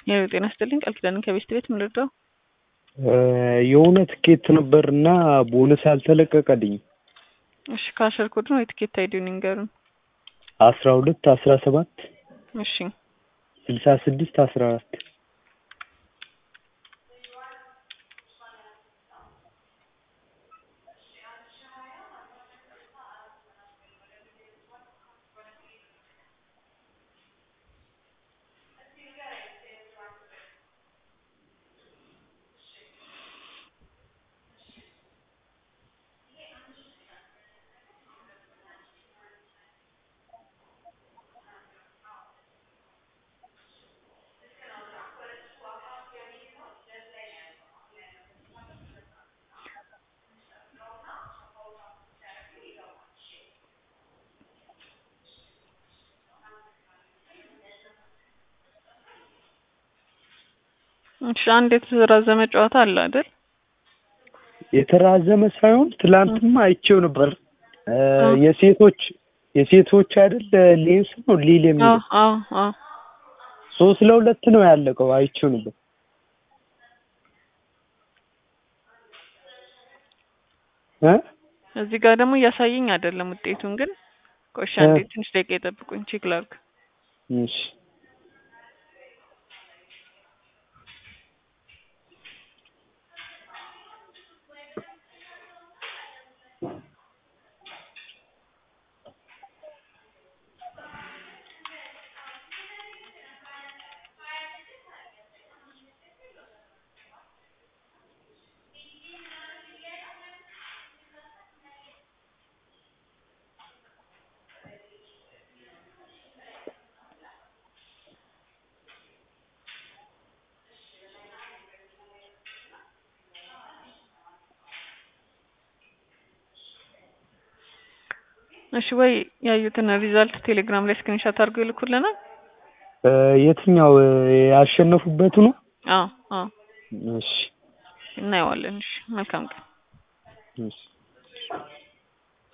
የኔ ጤና ይስጥልኝ ቃል ኪዳንን ከቤስት ቤት ምን ልርዳው? የሆነ ትኬት ነበር እና ቦነስ አልተለቀቀልኝም። እሺ ካሸር ኮድ ነው የትኬት አይዲውን ይንገሩን። አስራ ሁለት አስራ ሰባት እሺ ስልሳ ስድስት አስራ አራት እሺ አንድ የተራዘመ ጨዋታ አለ አይደል? የተራዘመ ሳይሆን ትላንትማ አይቼው ነበር። የሴቶች የሴቶች አይደል ሌንስ ነው ሊል አዎ የሚለው አዎ አዎ ሶስት ለሁለት ነው ያለቀው። አይቼው ነበር። እ እዚህ ጋር ደግሞ እያሳየኝ አይደለም ውጤቱን ግን ቆሻ እንዴ ትንሽ ደቂቃ የጠብቁኝ ቼክ ላድርግ። እሺ እሺ ወይ ያዩትን ሪዛልት ቴሌግራም ላይ ስክሪንሾት አድርገው ይልኩልናል። እ የትኛው ያሸነፉበት ነው? አዎ አዎ እሺ እናየዋለን። እሺ መልካም ቀን። እሺ